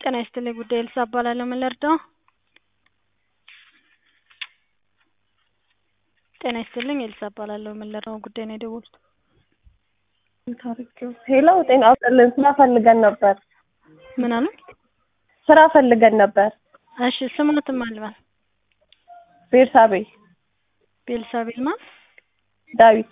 ጤና ይስጥልኝ ጉዳይ ኤልሳ እባላለሁ ምን ልርዳዎ? ጤና ይስጥልኝ ኤልሳ እባላለሁ ምን ልርዳዎ ጉዳይ ነው የደወሉት? ሄሎ ጤና ይስጥልን ስራ ፈልገን ነበር ምን አሉ? ስራ ፈልገን ነበር እሺ ስሞትን ማን ልበል? ቤርሳቤ ቤልሳቤል ማን? ዳዊት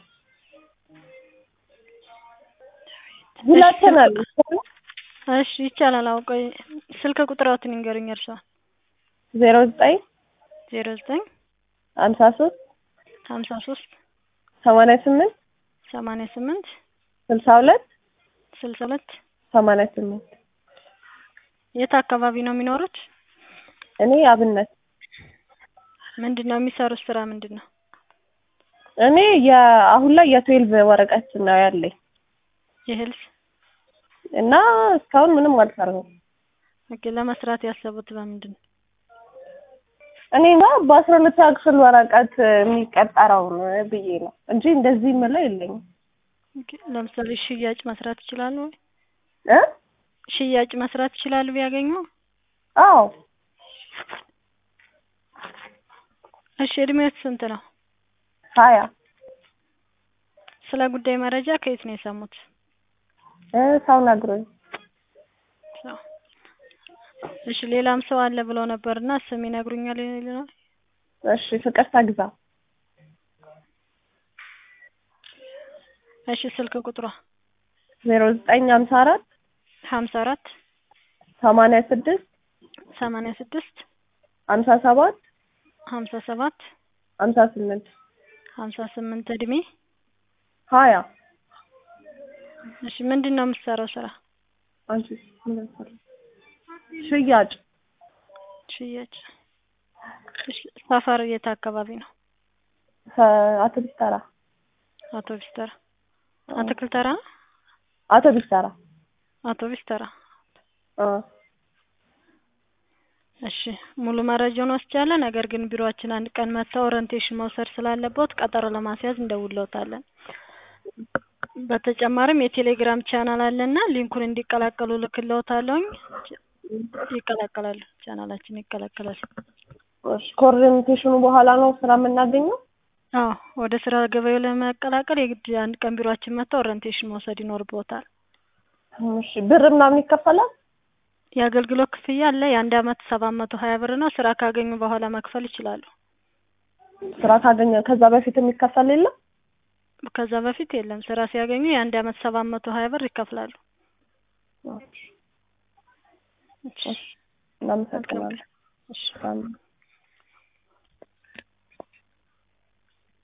ሁላችንን እሺ ይቻላል አዎ ቆይ ስልክ ቁጥርዎትን ይንገሩኝ የእርስዎን? ዜሮ ዘጠኝ ዜሮ ዘጠኝ ሀምሳ ሶስት ሀምሳ ሶስት ሰማንያ ስምንት ሰማንያ ስምንት ስልሳ ሁለት ስልሳ ሁለት ሰማንያ ስምንት የት አካባቢ ነው የሚኖሩት? እኔ አብነት ምንድን ነው የሚሰሩት ስራ ምንድን ነው? እኔ የአሁን ላይ የትዌልቭ ወረቀት ነው ያለኝ የሄልስ እና እስካሁን ምንም አልሰራሁም። ኦኬ ለመስራት ያሰቡት በምንድን ነው? እኔ እንጃ በአስራ ሁለተኛ ክፍል ወረቀት የሚቀጠረውን ብዬ ነው እንጂ እንደዚህ የምለው የለኝም። ኦኬ ለምሳሌ ሽያጭ መስራት ይችላሉ ወይ? እ ሽያጭ መስራት ይችላሉ ቢያገኙ? አዎ እሺ እድሜዎት ስንት ነው? ሀያ ስለ ጉዳይ መረጃ ከየት ነው የሰሙት? እ ሰው ነግሮኝ ሰው እሺ ሌላም ሰው አለ ብለው ነበርና ስም ይነግሩኛል ይሉናል? እሺ ፍቅርተ ግዛው እሺ ስልክ ቁጥሯ? ዜሮ ዘጠኝ ሀምሳ አራት ሀምሳ አራት ሰማንያ ስድስት ሰማንያ ስድስት ሀምሳ ሰባት ሀምሳ ሰባት ሀምሳ ስምንት ሀምሳ ስምንት እድሜ ሀያ እሺ ምንድን ነው የምትሰራው ስራ? አንቺ ሽያጭ ሽያጭ እሺ ሰፈር የት አካባቢ ነው? አውቶቢስ ተራ አውቶቢስ ተራ አትክልት ተራ ነው? አውቶቢስ ተራ አውቶቢስ ተራ እ እሺ ሙሉ መረጃውን ወስጃለሁ። ነገር ግን ቢሮአችን አንድ ቀን መጥተው ኦሪንቴሽን መውሰድ ስላለብዎት ቀጠሮ ለማስያዝ እንደውልዎታለን። በተጨማሪም የቴሌግራም ቻናል አለና ሊንኩን እንዲቀላቀሉ እልክልዎታለሁኝ። ይቀላቀላሉ ቻናላችን ይቀላቀላሉ። እሺ ከኦሪንቴሽኑ በኋላ ነው ስራ የምናገኘው? አዎ ወደ ስራ ገበያው ለመቀላቀል የግድ አንድ ቀን ቢሮአችን መጥተው ኦሪንቴሽን መውሰድ ይኖርብዎታል። እሺ ብር ምናምን ይከፈላል? የአገልግሎት ክፍያ አለ የአንድ አመት ሰባት መቶ ሀያ ብር ነው። ስራ ካገኙ በኋላ መክፈል ይችላሉ። ስራ ካገኘ ከዛ በፊት የሚከፈል የለም? ከዛ በፊት የለም። ስራ ሲያገኙ የአንድ አመት ሰባት መቶ ሀያ ብር ይከፍላሉ። እሺ እናመሰግናለን። እሺ አሜን